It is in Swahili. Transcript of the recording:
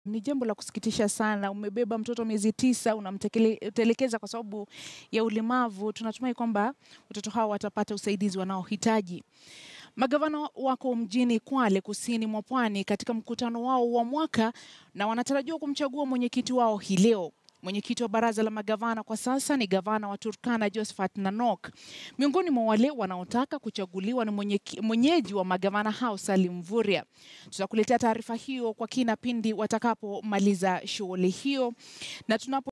Ni jambo la kusikitisha sana. Umebeba mtoto miezi tisa, unamtelekeza kwa sababu ya ulemavu. Tunatumai kwamba watoto hao watapata usaidizi wanaohitaji. Magavana wako mjini Kwale, kusini mwa Pwani, katika mkutano wao wa mwaka na wanatarajiwa kumchagua mwenyekiti wao hii leo. Mwenyekiti wa baraza la magavana kwa sasa ni gavana wa Turkana Josephat Nanok. Miongoni mwa wale wanaotaka kuchaguliwa ni mwenye, mwenyeji wa magavana hao Salim Mvurya. Tutakuletea taarifa hiyo kwa kina pindi watakapomaliza shughuli hiyo na tunapo